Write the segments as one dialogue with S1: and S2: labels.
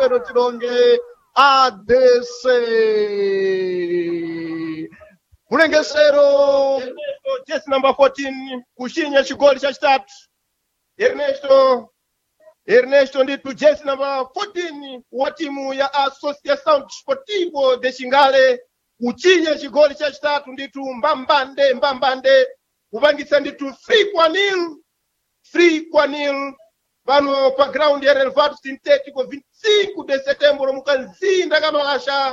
S1: Cruzeiro Tilonge ADC. Mulengesero
S2: Ernesto, jesi namba 14 kushinya chigoli chachitatu ernesto ernesto ndithu jesi namba 14 wa timu ya associação desportivo de xingale kuchinya chigoli chachitatu ndithu mbambande mbambande kupangitsa ndithu 3 kwa nil 3 kwa nil pano pa ground ya relvado sintético 25 de setembro mukanzinda kamalasha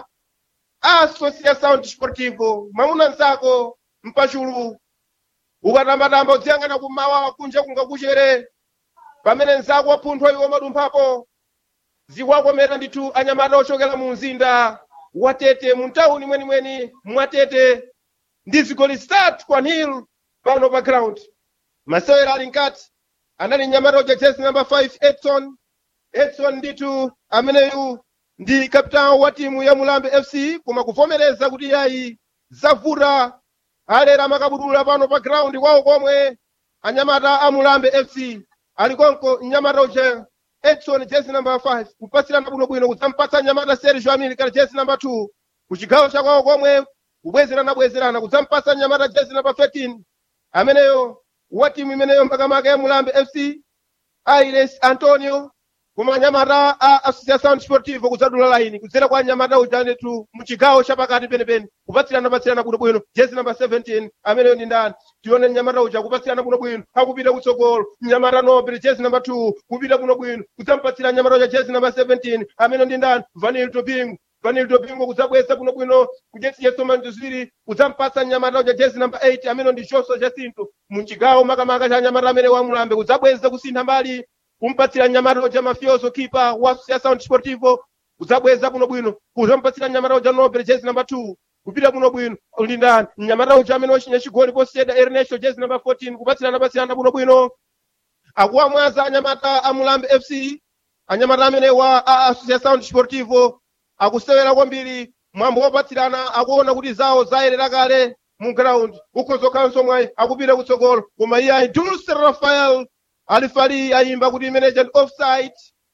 S2: associação desportivo mamuna nzako mpachulu ukatambatamba udziyang'ana kumawa kunja kungakuchere pamene nzako wapunthwa iwo madumphapo zikwakomera ndithu anyamata ochokera mu mzinda wa tete mu ntawuni mwenimweni mwatete ndi zigoli zitatu kwa nil pano pa ground masewera ali nkati anali nyamata uja jesi namba 5 edson edson ndithu ameneyu ndi kapitao wa timu ya mulambe fc koma kuvomereza kuti yayi zavuta alera makabudula pano pa ground kwawo komwe anyamata a mulambe fc ali konko mnyamata uja edson jesi namba 5 kupasirana bwinobwino kudzampatsa nyamata sergio america jesi namba 2 kuchigawo chakwawo komwe kubwezerana bwezerana kudzampatsa nyamata jesi namba 13 ameneyo wa timu imeneyo makamaka ya mulambe fc ailes antonio koma anyamata a associação desportivo kudzadula laini kudzera kwa anyamata uja ndithu muchigawo chapakati penepene kupatsirana patsirana bwinobwino jesi namba 17 ameneyo ndi ndani tione mnyamata uja kupatsirana bwinobwino akupita kutsogolo mnyamata nobile jesi namba 2 kupita bwinobwino kudzampatsira mnyamata uja jesi namba 17 ameneyo ndi ndani vanil topingo vanil topingo kudzabweza bwinobwino kujesi yesomani ziwiri kudzampatsa mnyamata uja jesi namba 8 ameneyo ndi joso jacinto muchigawo makamaka cha anyamata amene wa mulambe kudzabweza kusintha mbali kumpatsira nyamata uja mafioso kipa wa associação desportivo kudzabweza bwinobwino kudzampatsira nyamata uja nobel jezi namba 2 kupita bwinobwino ulindani nyamata uja amene wachinya chigoli poseda ernesto jezi namba 14 kupatsirana patsirana bwinobwino akuwamwaza anyamata a mulambe fc anyamata amene wa a associação desportivo akusewera kwambiri mwambo wopatsirana akuona kuti zawo zayerera kale mu ground ukhozokhalanso mwayi akupita kutsogolo koma iye ayi dulce rafael alifali ayimba kuti imeneja ndi offside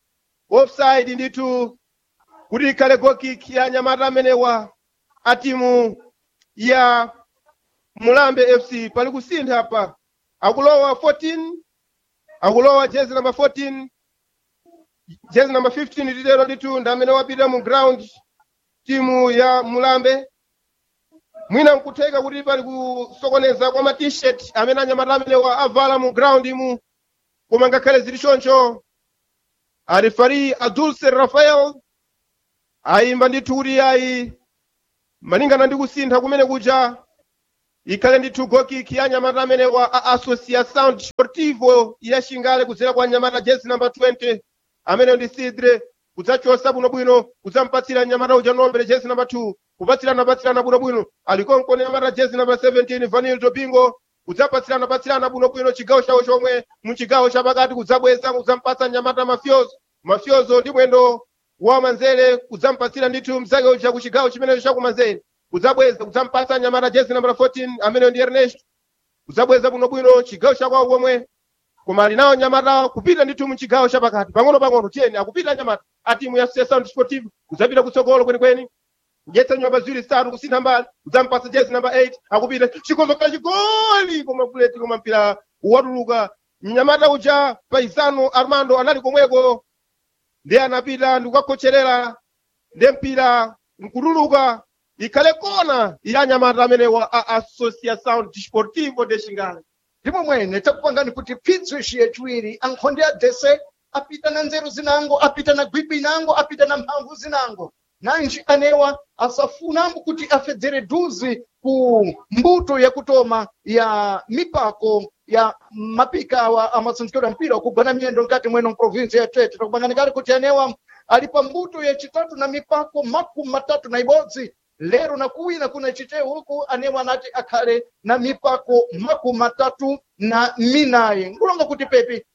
S2: offside ndithu kuti ikhale gokik ya anyamata amenewa a timu ya mulambe fc pali kusintha apa akulowa 14 akulowa jezi namba 14 jezi namba 15 titero ndithu ndi amene wapita mu ground timu ya mulambe mwina nkutheka kuti pali kusokoneza kwa ma t-shirt amene anyamata amenewa avala mu ground imu koma ngakhale zili choncho alifari adulce rafael ayimba ndithu kuti ayi malingana ndi kusintha kumene kuja ikhale ndithu gokiki ya anyamata amene wa a associação desportivo ya xingale kudzera kwa anyamata jezi namba 20 amene ndi sidre kudzachosa bwinobwino kudzampatsira nyamata uja nombere jezi namba 2 kupatsirana patsirana bwinobwino alikonko nyamata jezi namba 17 vanil topingo kudzapatsirana patsirana bwinobwino chigawo chawo chomwe muchigawo chapakati kudzabweza kudzampatsa nyamata mafyozo mafyozo ndi mwendo wa manzere kudzampatsira ndithu mzake uja ku chigawo chimenecho chakumanzere kudzabweza kudzampatsa nyamata jezi namba 14 amene ndi ernesto kudzabweza bwinobwino chigawo chakwawo komwe koma ali nawo nyamata kupita ndithu muchigawo chapakati pang'ono pang'ono tiyeni akupita nyamata a timu ya associação desportivo kudzapita kutsogolo kwenikweni kudyetsa nyumba ziwiri zitatu kusintha mbali kudzampatsa jezi namba 8 akupita chikonzokera chigoli koma buleti koma mpira watuluka mnyamata uja paisano armando anali komweko ndi anapita ndikukakhocherera ndi mpira nkutuluka ikhale kona ya nyamata amenewa a associação desportivo de xingale
S3: ndipo mwene takupangani kuti phinzo ixiye ciwiri ankhonde adese apita na nzeru zinango apita na gwigwi inango apita na mphamvu zinango nanji anewa asafunambo kuti afedzere duzi ku mbuto yakutoma ya mipako ya mapika awa amasanjikiro ya mpira kugwana miyendo nkati mweno mprovinsi ya tete takupanganikali kuti anewa ali pa mbuto yacitatu na mipako makumi matatu na ibodzi lero na kuwina kuna chitewu huku anewa anati akhale na mipako makumi matatu na minayi nkulonga kuti pepi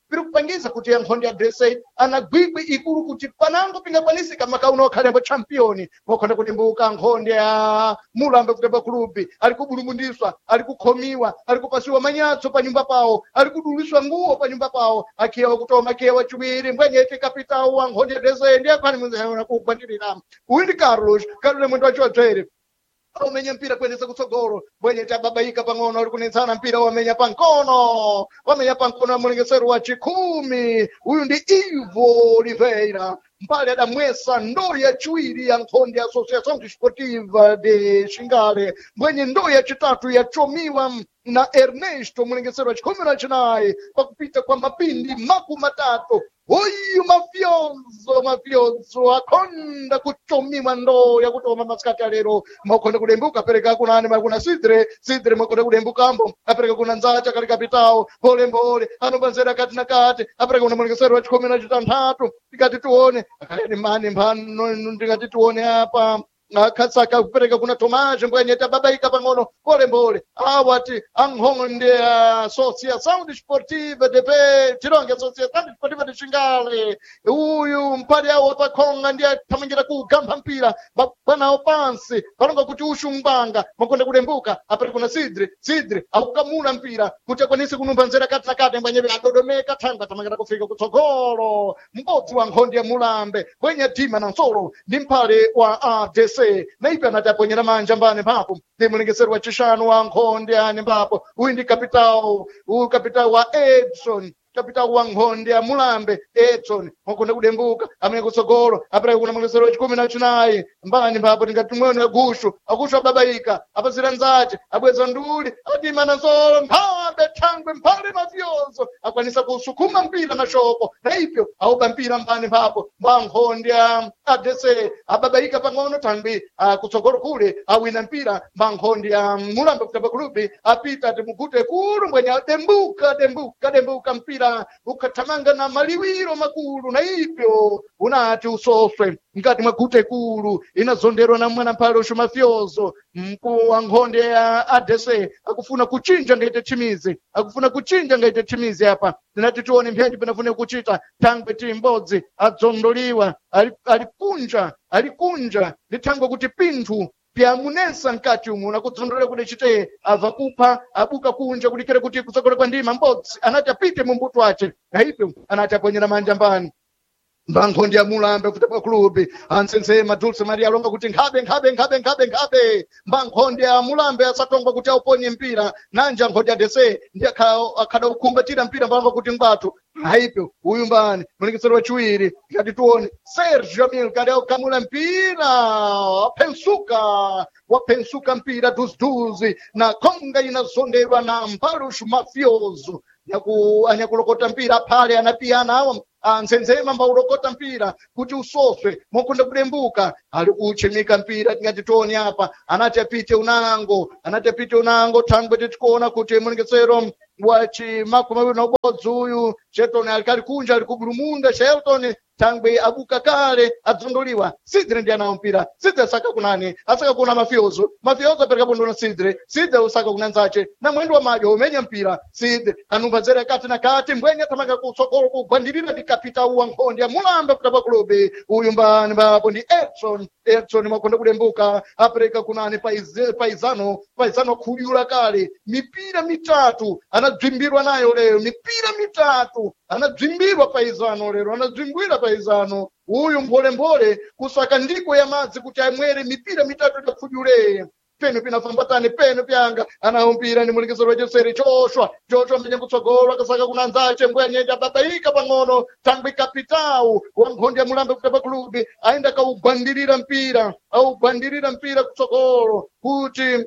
S3: piri kupangiza kuti yankhondi ya dsa ana gwigwi ikulu kuti panango pingakwanisika makauno okhalembo championi mokhonda kulimbuka nkhondi ya mulambe kutemba kulubi ali kubulumundiswa ali kukhomiwa ali kupasiwa manyatso pa nyumba pawo ali kuduliswa nguwo pa nyumba pawo akhiyewa kutoma akhiyewa chiwiri mbwenyete kapitawo wa nkhondi ya dsa ndiye akhani mwenzeona kugwandirira uyu ndi carlos carlos mwendo wacho wadzere umenya mpira kuendesa kutsogolo bwenye tababaika pang'ono uri kunetsana mpira wamenya pankono wamenya pankono ya mulengesero wa chikhumi uyu ndi ivo oliveira mbali adamwesa ndoo yaciwiri ya nkhondi ya associação desportiva de xingale mbwenye ndoo yacitatu yacomiwa na ernesto mulengesero wa chikhumi na chinayi pakupita kwa mapindi makumi matatu uyu mafyozo mafyozo akhonda kucomiwa ndoo yakutoma masikati alero makhonda kudembuka apereka kunani makuna sidre sidre makhonda kudembukambo apereka kuna nzacha kali kapitawo polembole anobanzera kati na kati apereka kuna mulengesero wa chikhumi na chitanthatu tikati tione akayani mani mphano ndingati tione apa akhatsaka kupereka kuna tomaje mbwenye tababaika pang'ono polembole awati ankhonde associação desportiva de pe tironge associação desportiva de xingale uyu mpali awo pakhonga ndiye athamangira kugamba mpira panawo pansi palonga kuti uxumbanga makonda kulembuka apere kuna sidre sidre akukamula mpira kuti akwanise kunumba nzera kati na kati mbwenyewe adodomeka thanga athamangira kufika kutsogolo m'bodzi wa nkhondi ya mulambe bwenye tima na nsolo ndi mphale wa adc naipe anati aponyera manja mbane mpapo ndi mulengeseri wa chishanu wa nkhondi ane mbapo uyu ndi kapitawo uyu kapitawo wa edson kapitawo wa nkhondi ya mulambe edson wakonda kudembuka amene kutsogolo apereka kuna mulengeseri wa chikumi na chinayi mbani mpapo tingati mweoni agushu agushu ababaika apazira nzace abweza nduli atima na nsolo mphambe thangwe mphale mafyozo akwanisa kusukuma mpira na shoko na ipyo auba mpira mbani mpapo mwa nkhondi ya adc ababaika pang'ono thangwi ah, kutsogolo kule awina mpira mwa nkhondi ya mulambe kutamba kulubi apita timugute kulu mbwenye dembuka dembuka dembuka mpira ukathamanga na maliwiro makulu na ipyo unati usoswe mkati mwa gute kulu inazonderwa na mwana mphale uxumafyozo mkuu wa nkhonde ya adc akufuna kuchinja ngaite chimizi akufuna kuchinja ngaite chimizi apa tinati tione mphenji pinafune kuchita thangwe ti m'bodzi adzondoliwa ali- alikunja alikunja lithangwe kuti pinthu pyamunesa mkati umu nakudzondolera kuti chite abva kupha abuka kunja kulikira kuti kutsogolo kwa ndima m'bodzi anati apite mu mbuto wace naipe anati aponyera manja mbani mbankhondi ya mulambe kutapa kulubi ansensema dulce maria alonga kuti nkhabe nkhabe nkhabe nkhabe nkhabe mbankhondi ya mulambe asatongwa kuti auponye mpira nanja nkhondi ya dese ndi akha- akhada kukhumbatira mpira mbanga kuti ngwatu haipo uyu mbani mulekesero wachiwiri ngati tione sergio milkade aukamula mpira waphensuka waphensuka mpira duziduzi na khonga inazonderwa na mpaluxu mafioso nyaku anyakulokota mpira phale anapiyana awa anzenzema mbaulokota mpira kuti usoswe mokonda kudembuka ali kuchimika mpira tingati tione apa anati apite unango anati apite unango thangwe titikuona kuti mulengesero wachi makumi mawiri na ubodzi uyu shelton alikali kunja ali kubulumunda shelton thangwe abuka kale adzondoliwa sidre ndi anawo mpira sidre asaka kunani asaka kuna mafyozo mafyozo apereka bondo na sidre sidre usaka kuna nzace na mwendo wa madyo umenya mpira sidre anumba zera kati na kati mbwenye tamanga kutsogolo kugwandirira ndi kapitawu wa nkhondi ya mulambe kutapa kulobe uyu mbani mbapo ndi edson edson makonda kudembuka apereka kunani paize- paizano paizano khuliyula kale mipira mitatu anadzwimbirwa nayo lero mipira mitatu anadzwimbirwa paizano lero anadzwimbwira paizano uyu mpolempole kusaka ndiko ya madzi kuti amwere mipira mitatu idakhudyuleye penu pinafambatani penu pyanga anahumpira ni mulikiziro wacheseri choshwa choshwa mbenye kutsogolo akasaka kuna nzace mbwenye ababaika pang'ono thangwi kapitawu wa nkhondi ya mulambe kutapa kulubi aenda kaugwandirira mpira augwandirira mpira kutsogolo kuti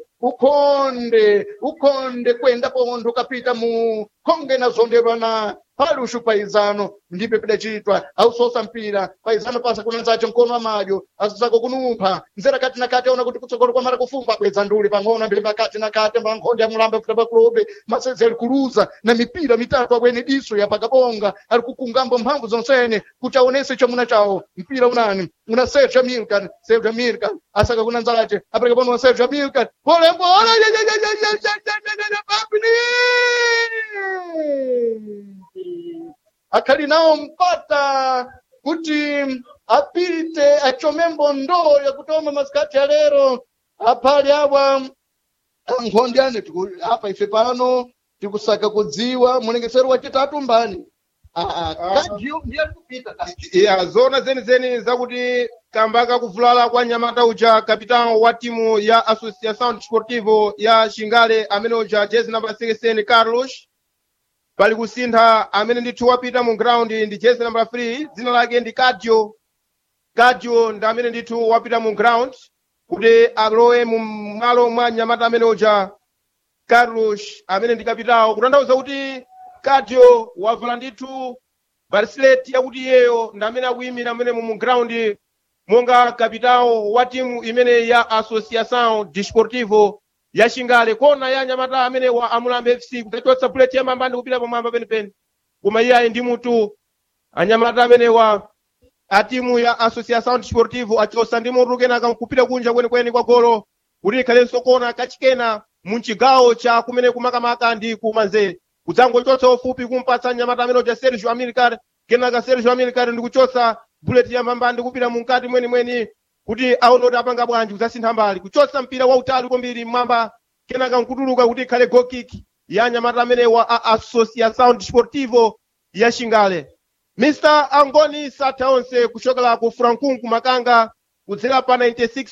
S3: ukhonde ukhonde kwenda pontho kapita mu khonge inazonderwa na paluxu paizano ndipe pidacitwa ausosa mpira paizano pasa kuna nzace mkono wa madyo asisako kunumpha nzera kati na kati aona kuti kutsogolo kwamara kufumba kwedza nduli pang'ono mbemba kati na kati mbankhonde ya mulambe kutapa kulobe masezi ali kuluza na mipira mitatu akwene diso yapakabonga ali kukungambo mphamvu zonsene kuti aonese chamuna chawo mpira unani una sergio milkan sergio milkan asaka kuna nzace apereka pano wa sergio milkan polembola akhali nawo mpata kuti apite achomembo ndoo yakutoma masikati ya lero aphali awa nkhondi ane tiku- apa ife pano tikusaka kudziwa mulengesero wachitatu mbani Ah, ah,
S2: Ah.
S3: kajiyo ndiye kupita
S2: ya zona zenizeni zakuti kamba kakuvulala kwa nyamata uja kapitan wa timu ya associação desportivo ya xingale amene uja jezi namba 16 carlos pali kusintha amene ndithu wapita mu ground ndi jezi namba 3 dzina lake ndi kadio kadio ndi amene ndithu wapita mu ground kuti alowe mu malo mwa nyamata amene uja carlos amene ndi kapitawo kutanthauza kuti kadio wavala ndithu bracelet yakuti iyeyo ndi amene akuyimira amene mu ground monga kapitawo wa timu imene ya associação desportivo ya xingale kona ya nyamata amene wa amulambe fc kutachotsa bullet yamambandi kupita pamwamba penipeni koma iye ali ndi mutu anyamata amene wa a timu ya associação desportivo achosa ndi mutu kenaka kupita kunja kwenikweni kwa golo kuti ikhalenso kona kachikena mu chigawo cha kumene kumakamaka ndi kumanzere kudzangochotsa ufupi kumpatsa nyamata amene uja sergio amilcar kenaka sergio amilcar ndi kuchotsa bullet yamamba ndi kupita mukati mwenimweni kuti aone kuti apanga bwanji kudzasintha mbali kuchotsa mpira wautali kwambiri mmwamba kenaka nkutuluka kuti ikhale goal kick ya nyamata amene wa a associação desportivo ya xingale mr angoni satha onse kuchokera ku francun kumakanga kudzera pa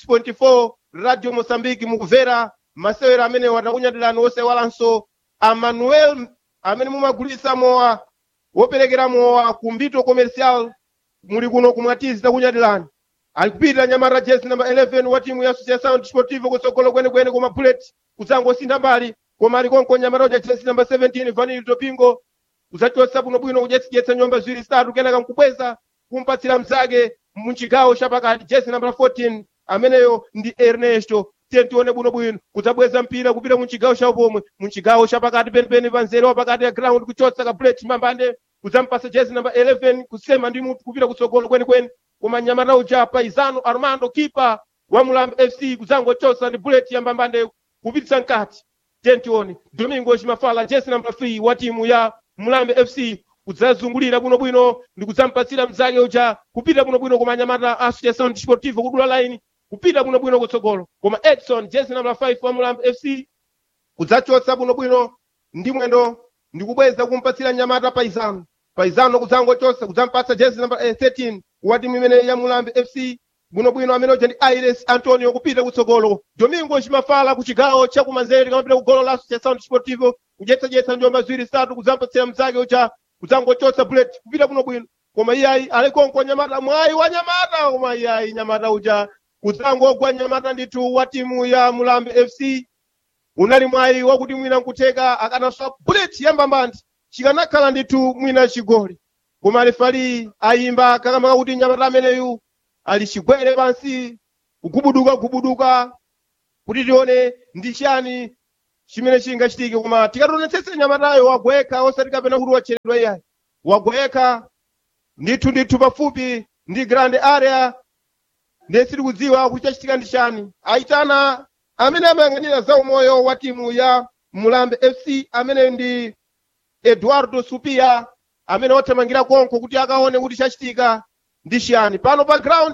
S2: 96.4 radio moçambique mukuvera masewero amene watakunyatirani osewalanso amanuel amene mumagulitsa mowa woperekera mowa ku mbito comercial muli kuno kumwatizi takunyatirani ali kupita nyamata jezi namba 11 wa timu ya associação desportivo kutsogolo kwenekwene koma bullet kudzangosintha mbali koma ali konko nyamata uja jezi namba 17 vanili topingo kudzachotsa bwinobwino kudyetsadyetsa nyumba ziwiri zitatu kenaka nkubweza kumpatsira mzake muchigawo chapakati jezi namba 14 ameneyo ndi ernesto tiye tione bwinobwino kudzabweza mpira kupita muchigawo chawo pomwe muchigawo chapakati penipeni pa nzere wapakati ya ground kuchotsa ka bullet mambande kudzampasa jezi namba 11 kusema ndi mutu kupita kutsogolo kwenikweni koma nyamata uja paisano armando kipa wa mulambo fc kudzangochotsa ndi bullet yambambande kupititsa mkati tentioni domingo chimafala jezi namba 3 wa timu ya mulambe fc kudzazungulira bwinobwino ndi kudzampatsira mzake uja kupita bwinobwino koma anyamata associação desportivo kudula line kupita bwinobwino kutsogolo koma edson jezi namba 5 wa mulambe fc kudzachotsa bwinobwino ndi mwendo ndi kubweza kumpatsira nyamata paisano paisano kudzangochotsa kudzampatsa jezi namba eh, 13 wa timu imene ya mulambe fc bwinobwino amene uja ndi aires antonio kupita kutsogolo domingo chimafala ku chigawo chakumanzere kamapita ku golo la associação desportivo kudyetsadyetsa njomba ziwiri zitatu kudzampatsira mzake uja kudzangochotsa bullet kupita bwinobwino koma iyayi alikonko nyamata mwayi wa nyamata koma iyayi nyamata uja kudzangogwa nyamata ndithu wa timu ya mulambe fc unali mwayi wakuti mwina nkutheka akanaswa bullet yambambandi chikanakhala ndithu mwina chigoli koma alifali ayimba kakamba kakuti nyamata ameneyu ali chigwere pansi kugubuduka gubuduka kuti tione ndi chani chimene chingachitike koma tikationetsetse nyamatayo wagweka osati kapena kuti wacheredwa iyayi wagweka ndithu ndithu pafupi ndi grand area ndiye sitikudziwa kuti chachitika ndi chani aitana amene amayang'anira za umoyo wa timu ya mulambe fc amene ndi eduardo supia amene wathamangira konko kuti akaone kuti chachitika ndi chiyani pano pa ground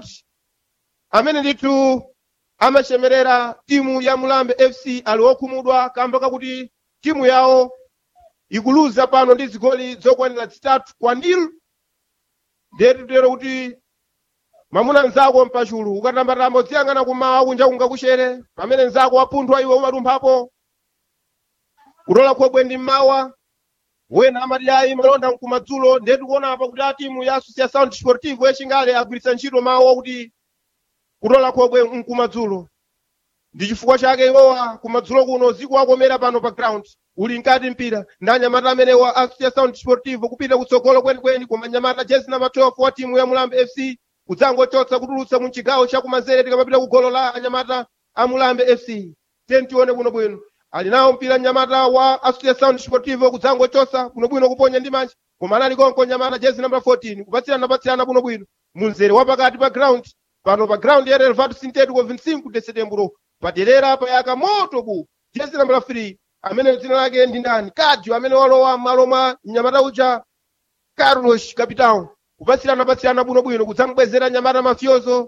S2: amene ndithu amachemerera timu ya mulambe fc ali wokhumudwa kamba kakuti timu yawo ikuluza pano ndi zigoli zokwanira zitatu kwa nil ndiyetitero kuti mwamuna nzako mpachulu ukatambatamba udziyang'ana kumawa kunja kungakuchere pamene nzako wapunthwa iwe umatumphapo kutola khobwe ndi mmawa wena amati ayi malonda mkumadzulo ndiye tikuona apa kuti a timu ya associação desportivo yachingale agwiritsa ntchito mawu akuti kutola khobwe mkumadzulo ndi chifukwa chake iwowa kumadzulo kuno zikuwakomera pano pa ground uli nkati mpira ndi anyamata amene wa associação desportivo kupita kutsogolo kwenikweni koma anyamata jezi namba 12 wa timu ya mulambe fc kudzangochotsa kutulutsa mu chigawo chakumanzere tikamapita ku golo la anyamata a mulambe fc tiye tione bwinobwino ali nawo mpira nyamata wa associação desportivo kudzangochotsa bwinobwino kuponya ndi manja koma anali konko nyamata jezi namba 14 kupatsirana patsirana bwinobwino munzere wa pakati pa ground pano pa ground ya relvado sintético 25 de setembro paderera payaka moto bu jezi namba 3 amene dzina lake ndi ndani kadio amene walowa m'malo mwa mnyamata uja carlos capitão kupatsirana patsirana bwinobwino kudzamubwezera nyamata mafyozo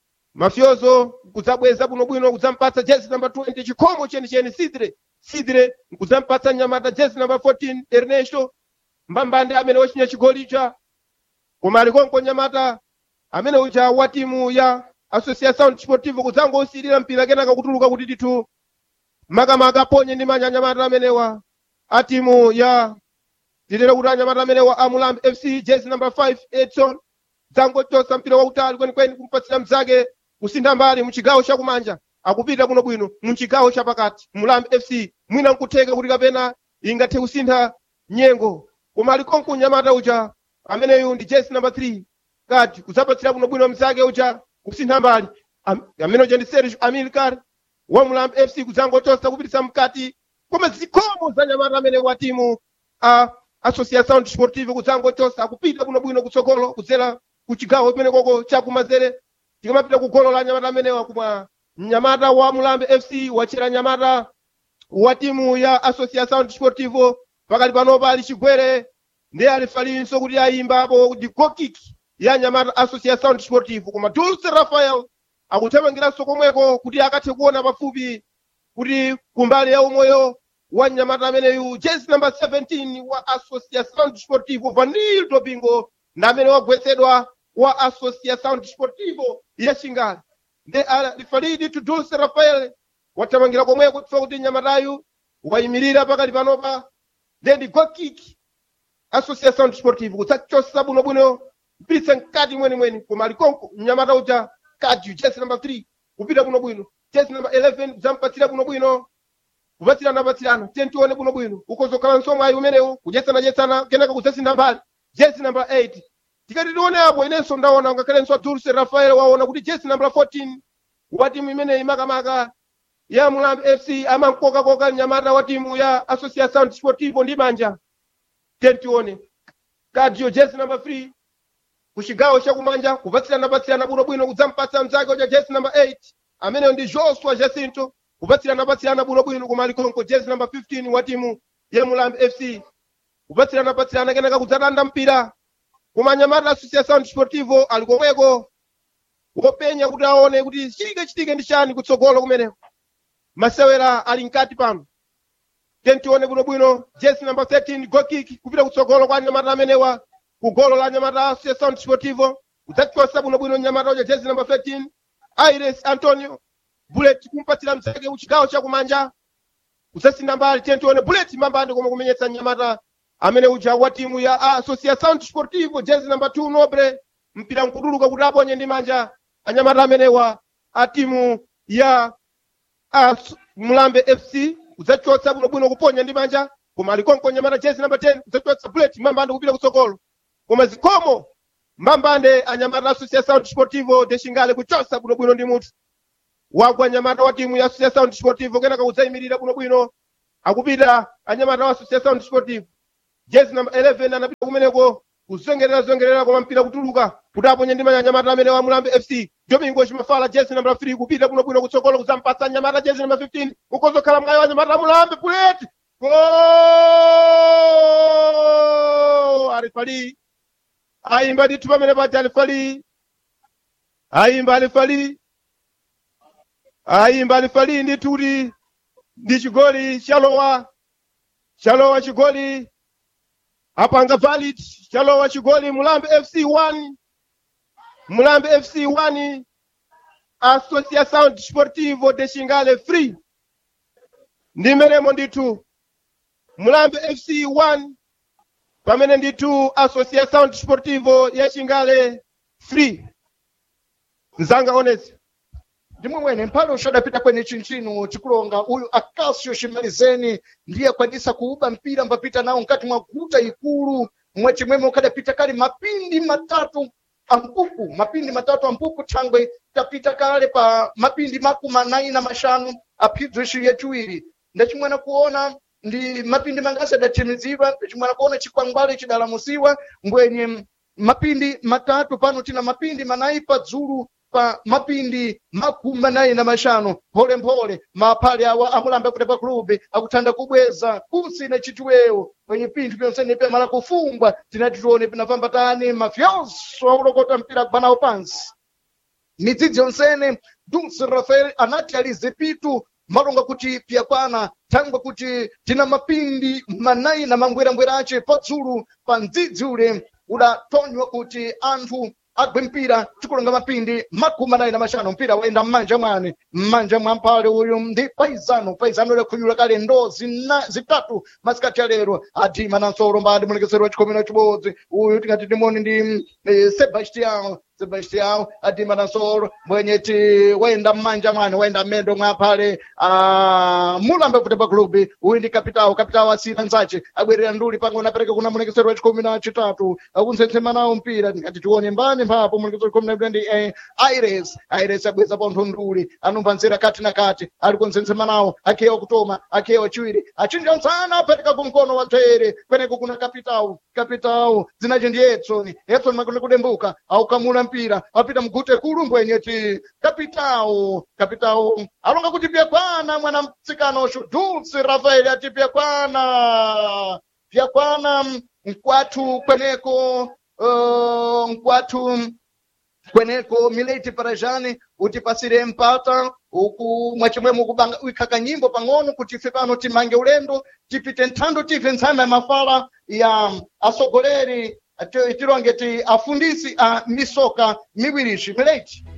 S2: mafyozo kudzabweza bwinobwino kudzampatsa jezi namba 20 chikhomo chenicheni sidre sidre kudzampatsa nyamata jezi namba 14 ernesto mbambande amene wachinya chigolicha koma alikonko nyamata amene uja wa timu ya associação desportivo kudzangosirira mpira kenaka kutuluka kuti ndithu makamaka aponye ndi manja anyamata amenewa a timu ya tilere kuti anyamata amenewa a mulambi fc jezi number 5 edson dzangochosa mpira wautali kwenikweni kumpatsira mzake kusintha mbali muchigawo chakumanja akupita bwinobwino muchigawo chapakati mulambi fc mwina nkutheka kuti kapena ingathe kusintha nyengo koma alikonko nyamata uja ameneyu ndi jezi number 3 kati kudzapatsira bwinobwino mzake uja kusintha mbali Am- amene uja ndi sergio amilcar wa mulambi fc kudzangochosa kupititsa mkati koma zikhomo za nyamata amene wa timu a associação desportiva kudzangochosa akupita bwinobwino kutsogolo kudzera ku chigawo chimene koko chakumazere tikamapita ku golo la nyamata amenewa kumwa mnyamata wa mulambi fc wachera nyamata wa timu ya associação desportivo pakati panopa ali chigwere ndi alifalinso kuti ayimbapo ndi gokik ya nyamata associação desportivo koma dulce rafael akuthamangiranso komweko kuti akathe kuona pafupi kuti kumbali ya umoyo wa nyamata ameneyu jezi number 17 wa associação desportivo vanildo bingo na amene wagwetsedwa wa associação desportivo ya xingale ndi alifalidi to dulce rafael wathamangira komweko kufa kuti nyamatayu wayimirira pakati panopa then ndi gokik associação desportivo kutsachosa bwinobwino mpititse mkati mwenimweni koma alikonko mnyamata uja kadi jezi number 3 kupita bwinobwino jezi number 11 kudzampatsira bwinobwino kupatsirana patsirana tiye tione bwinobwino ukozokhala nsomwe ayi umenewo kudyetsanachetsana kenaka kudzasintha mbali jezi number 8 tikati tione apo inenso ndaona ngakhalenso dulce rafael waona kuti jezi number 14 wa timu imeneyi makamaka ya mulambi fc amankokakoka mnyamata wa timu ya associação desportivo ndi manja tiye tione kadio jezi number 3 kuchigawo chakumanja kupatsirana patsirana bwinobwino kudzampatsa mzake uja jezi number 8 ameneyo ndi joshua jacinto kupatsirana patsirana bwinobwino koma alikonko jezi number 15 wa timu ya mulambi fc kupatsirana patsirana kenaka kudzatanda mpira koma nyamata associação desportivo ali komweko wopenya kuti aone kuti chitike chitike ndi chani kutsogolo kumeneko masewera ali mkati pano tiye tione bwinobwino jezi number 13 gokik kupita kutsogolo kwa nyamata amenewa ku golo la nyamata associação desportivo kudzachosa bwinobwino nyamata uja jezi number 13 aires antonio bullet kumpatsira mzake kuchigawo chakumanja kudzasintha mbali tiye tione bullet mbambande koma kumenyetsa nyamata amene uja wa timu ya associação desportivo jezi number 2 nobre mpira nkutuluka kuti aponye ndi manja anyamata amenewa a timu ya as mulambe fc kudzachotsa bwinobwino kuponya ndi manja koma alikonko nyamata jezi number 10 kudzachotsa bullet mbambande kupita kutsogolo koma zikhomo mbambande anyamata associação desportivo de xingale kuchosa bwinobwino ndi munthu wagwa anyamata wa timu ya associação desportivo kenaka kudzayimirira bwinobwino akupita anyamata wa associação desportivo jezi number 11 anapita kumeneko kuzongerera zongerera koma mpira kutuluka kuti aponye ndi manja anyamata amene wa mulambe fc domingo chimafala jezi number 3 kupita bwinobwino kutsogolo kudzampatsa anyamata jezi number 15 ukozokhala mkayi wa anyamata a mulambe buleti Goal! alifali ayimba ndithu pamene paja alifali ayimba alifali ayimba alifali ndithu kuti ndi chigoli chalowa chalowa chigoli apanga valid chalowa chigoli mulambe fc 1 mulambe fc 1 associação desportivo de xingale free ndi mmenemo ndithu mulambe fc 1 pamene ndithu associação desportivo ya xingale free mzanga onesi
S3: ndimwe mwene mphale uxadapita kwene chinchino chikulonga uyu acasio chimalizeni ndiye akwanisa kuuba mpira mbapita nawo mkati mwa guta ikulu mwe chimwemwe ukadapita kale mapindi matatu ampupu mapindi matatu ampupu thangwe tapita kale pa mapindi makumi anayi na maxanu aphidzo ixi yaciwiri ndacimwena kuona ndi mapindi mangasi adathimizidwa ndacimwena kuona chikwangwale chidalamusiwa ngwenye mapindi matatu pano tina mapindi manayi padzulu pa mapindi makumi anayi na maxanu mpholemphole maphali awa amulambe kutepa klubi akuthanda kubweza kusina chitiwewo kwenye pinthu pyonsene pyamala kufungwa tinati tione pinafamba tani mafyoso akulokota mpira kubanawo pansi midzidzi yonsene dulce rafael anati alize pitu malonga kuti pyakwana thangwe kuti tina mapindi manayi na mangwerangwera ace padzulu pa mdzidzi ule udatonywa kuti anthu agwe mpira tikulonga mapindi makumi anayi na maxanu mpira wayenda m'manja mwane m'manja mwa mpale uyu ndi paizano paizano lekhunyula kale ndo zina zitatu masikati ya lero adima na nsolo mbadi mulekesero wa chikhumi na chibodzi uyu tingati timoni ndi eh, sebastião sebastião adima na nsolo mwenyeti wayenda m'manja mwane wayenda mmendo mwa pale ah, mulambe kutepa klubi uyu ndi kapitawo kapitawo asina nzace abwerera nduli pango napereka kuna mulekesero wa chikhumi na chitatu akunsensema nawo mpira tingati tione mbani mphapo mulekesero chikhumi na ndi eh, aires aires abweza pontho nduli anumva nzira kati na kati ali kunsensema nawo akhewa kutoma akhewa chiwiri achinja msana apereka kumkono wa dzere kweneko kuna kapitawo kapitawo dzinace ndi etsoni etsoni makone kudembuka aukamula mpira apita mgute kulu mbwenyeti kapitawo kapitawo alonga kuti pyakwana mwana mtsikanoxo dulce rafael ati pyakwana pyakwana mkwathu kweneko uh, mkwathu kweneko mileti parajani utipasire mpata uku mwachimwemo ukubanga uikhaka nyimbo pang'ono kuti ife pano timange ulendo tipite nthando tife ntsama ya mafala ya asogoleri ati- tilonge ti afundisi a misoka miwirici mileti